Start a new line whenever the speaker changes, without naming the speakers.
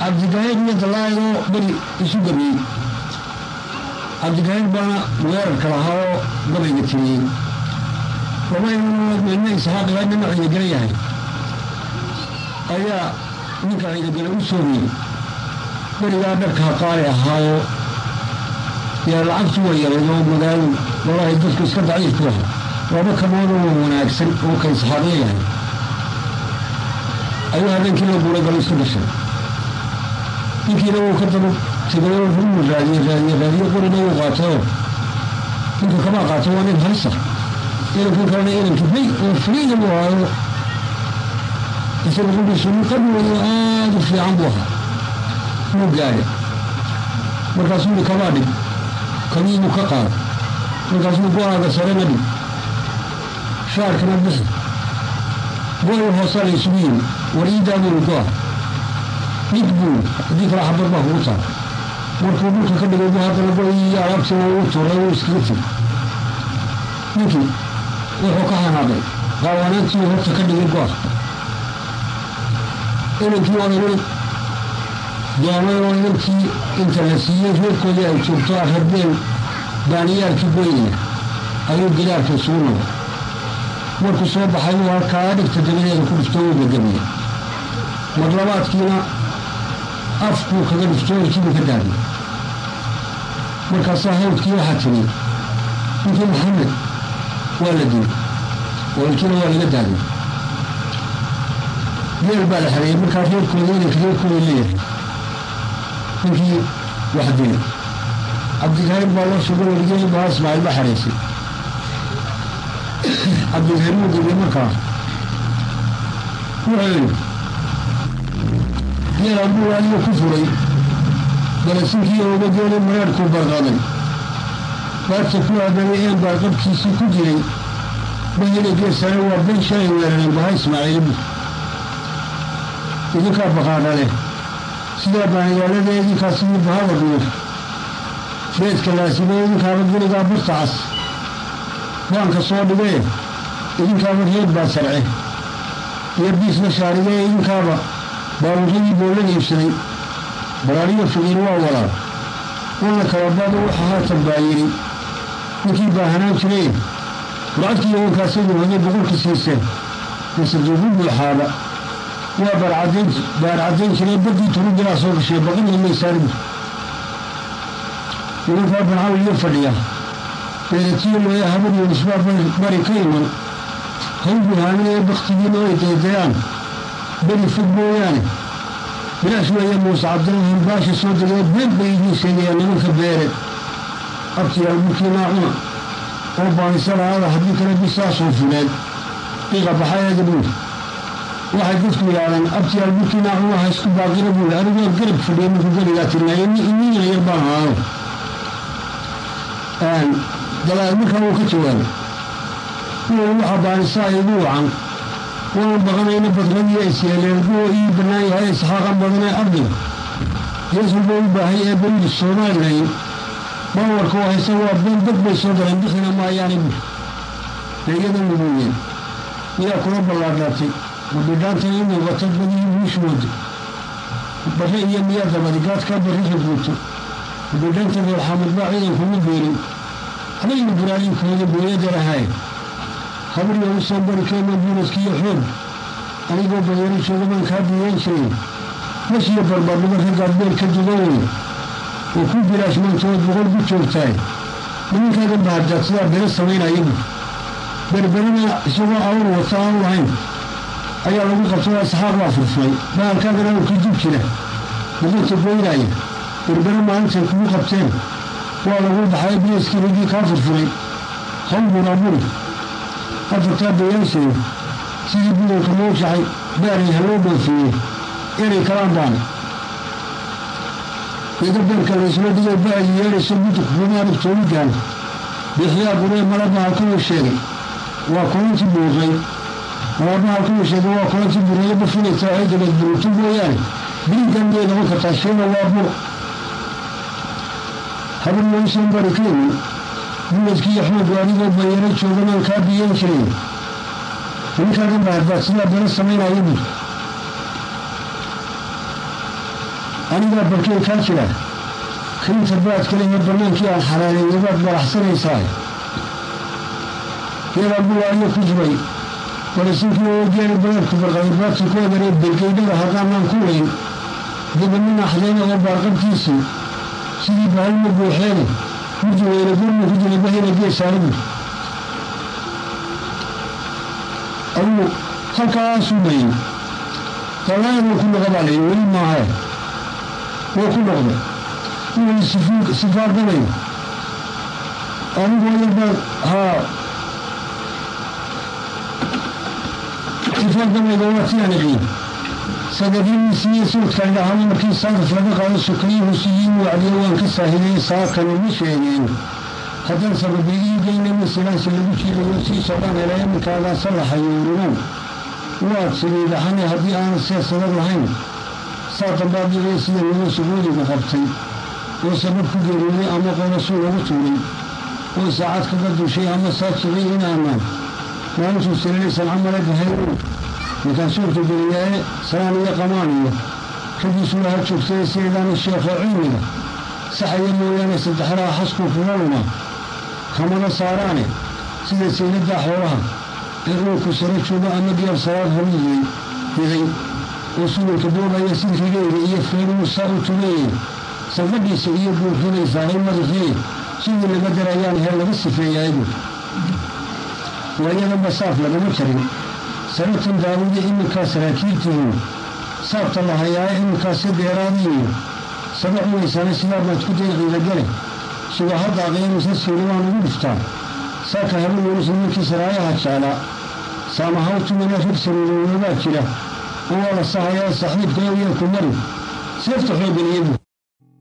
cabdigahiir iyo dalaayadoo beri isu gabeeyey cabdigahiir baana weerarka lahaa oo gabayga tiriyey lama isxaaq ilaa nina ciidagala yahay ayaa ninka ciidagale u soogayey berigaa dharka haqaali ahaayo yaa lacagtu waa yarayd oo magaalo walahi dadku iska daciifku aha laba kamoodoo waa wanaagsan oo ka isxaaqya yahay ayuu habeenkii la guuragalo iska gashay ninkiina wuu ka daba tegay oo ruu raadiye raadiye raadiye qorina wuu qaatayoo ninka kamaa qaato waa nin haysa inankan kalena inankii bay oo fariida buu ahaayo isaga qudhiisu nin qabi weyo aada u fiican buu ahaa wuu gaadhay markaasuu yidhi kamaa dhig kabiibuu ka qaado markaasuu go-aaga sarena dhig shaarkana bixi go-i hoosaa la isugu yimi war iidaabuunu go-a dhig buu haddii kale xabad baa kugu taal markuu dhulka ka dhigay bu haddana go-i iyo alaabtiina uu tuuray wuu iskaga tegi ninkii wuxuu ka hanaaday qaawanaantii horta ka dhigay go-a inankii odanin doomay oo inankii inta la siiyey reerkoodii ay joogto ararbeen baaniyaalkii goynaya ayuu gidaarka isugu noqday markuu soo baxay uu halkaa dhigta dabadeeda ku dhifto uu gagamiyey mar labaadkiina afkuu kaga dhifto ilkiibuu ka daadiyey markaasaa hawdkii waxaa tiri ninkii maxamed waa la dilay oo ilkiina waa laga daadiyey geel baa la xereeyey markaa reerkooda inanka reerkooda leeyahay ninkii wax dilay cabdigahiir baa loo suga warigey baa ismaaciil ba xereysay cabdigahiir wuu dilay markaa wuxuu yidhi geel ambuu adiga ku furay galasinkii ooga geelay mareerkuu barqaday baarta ku aadanay een baarqabkiisii ku jiray bahina geesane waa ben shalay weerareen baha ismaaciilibu idinkaa baqaadhale sidaa baaniyaalada idinkaasii bahaba dhuur beedka laasime idinkaaba gurigaa barta cas baanka soo dhigee idinkaaba reer baa sarce iyo biisna shaarigee idinkaaba baabuuradii boolada iibsaday baraariyo fiqiir waa walaal walla kababaada waxa haatan baa yidhi ninkii baahanaan jiray lacagtii yawankaasaydu haday boqolka siiseen masajuubu buuxaaba waa baarcadayn baarcadayn jiray badii turubilaa soo gashay baqina maysaanibu nimankaa bancawl iyo fadhiya beeratiyo mooya habar iyo nisbaa bari ka iman hawgu haaminaya baktigiina ay daydayaan beri fog mooyaane bilaash weeye muuse cabdirahiim baasha soo degee been bay idiin sheegayaan nimanka beere abtiyaal burkiinaa cuna oo baanisa la-aada haddii kale bisaasoo fuleen qiiqa baxayeeda buuri waxay dadku yidhaahdeen abtiyaal burkiinaa cuna ha isku baaqina buuri anigoo garab fadhiya markuu garigaa tirnaayo inina yar baan ahaado dalaad markaa wuu ka jawaabay kuwan waxa baanisaa igu wacan waan baqanayna badradii isyeeleerguwa ii bannaan yahay isxaaqan badanee ardiga geesulba u baahay ee beridu somalilan bawarka oo haysa waa been dad bay soo galeen bixina maayaani bu leeyada muduuyeen miyaa kula ballaadhaatay mabidhaantan i muuqata badii wiishmooda barre iyo miyaa dabadi gaadkaa barre ragruuto mabidhaanta reer xamud baa ciidankugu beerin habayna buraalinkooda booyadar ahaye habaryo u soo bari keena buuradkiiyo xoog anigoo bayaro jooga baan kaa diiyan jiray mashiyo barbardhibo raggaad beel ka dugan wey oo ku bilaashmaantood boqol ku joogtaay nimankaadan bahadaad sidaa bere samaynayabu berberina isagoo awr wata aan lahayn ayaa lagu qabtay isxaaq baa furfuray bahalkaagana uu ka jib jira muqinta goynaaya berbere maalintay kugu qabteen waa lagu baxay bilaskii raggii kaa furfuray hawburaaburi afartaa bayaanshee sidii budanka loo jaxay baaray haloo dhoofeeyey inay kalaan baana ida beerka laysla dhigay ba-ay yeedhayso mudug rumaanug tooligaan bixiyaa guree malabaha kuwa sheegay waa kulantii buuqay malabaha kuwa sheegay waa kulantii bureeyo bafinaysa ay dabeed burutu mooyaane biligan miyay noqon kartaa sheega waa bur habar loosan bari ka iman buladkii axmed adigoo bayaro jooganaan kaa biyan jiray ninkaagan bahadbaad sidaa bero samaynaya bur anigaa barkey kaa jira karinta baadka lehe bannaankii aan xalaalayay baad baraxsanaysaa yadaa buwaayo ku jiray warisinkii oogeena badaadku barqaday baadkii ku egaree bergeydhada haddaanaan ku weyn dibadnina xadayna oo baarqabkiisii sidii bahalma buuxeene murdi weyne gurma ku jiray bahina geesaanigu adugu halkaasuu mayey dallaayaduu ku noqo baa layidhi weli maahae wuu ku noqday wuu sifaardanayo anigu yarbaan haa sifaardanayga waa tiaan iqiin sadadiinisiiyo suudkan dhahana markii saadaf laga qaado sukayuhu siyiin wacdiyo waan ka saahidey saakani ma sheegeen haddaan sababiiigeyna masilaansi lagu jiidayo sii socdaan hela iminkaagaa sallaxayuurinan waad saliidhaxane haddii aanad siyaasadad lahayn saa dambaadicii sida niman sacuudiga qabtay oo sabab ku geeriyooday ama qorasuu lagu tuuray oo saacad kaga dushay ama saajicay inaanaan maalintuu salilaysan camale bahayrin markaasuurka geliyaaye salaan iyo qamaan iyo raggiisula ha joogtay sideedaana sheekho cilmiga saxaya mooyaane saddexdaa xasku kaga luma kamada saaraane sida sayladdaa xoolaha ee uurku sare joogo ama diyaar salaad horiyey riday oo suulka boobaya sidrigeyga iyo feeruhu saa u tugeeye safadhiisa iyo buurrinaysahay madaxii sidii laga darayaan hee laga sifeeyaagu waayadanba saaf lagama jarin sanatan daawuda iminkaa saraakiiltihiin saabta la hayaaye iminkaasi deeraadiiyo saba cunaysana sidaa baad ku deeqiila gale suga haddaaqee mise siilibaan ugu dhiftaa saaka haba weelisa ninkii saraayaha jeclaa saamahaw tumana rag sariirowoodaa jira oo waa la sahayaa saxiibka ewyaalku mari seefta xooggan iyagu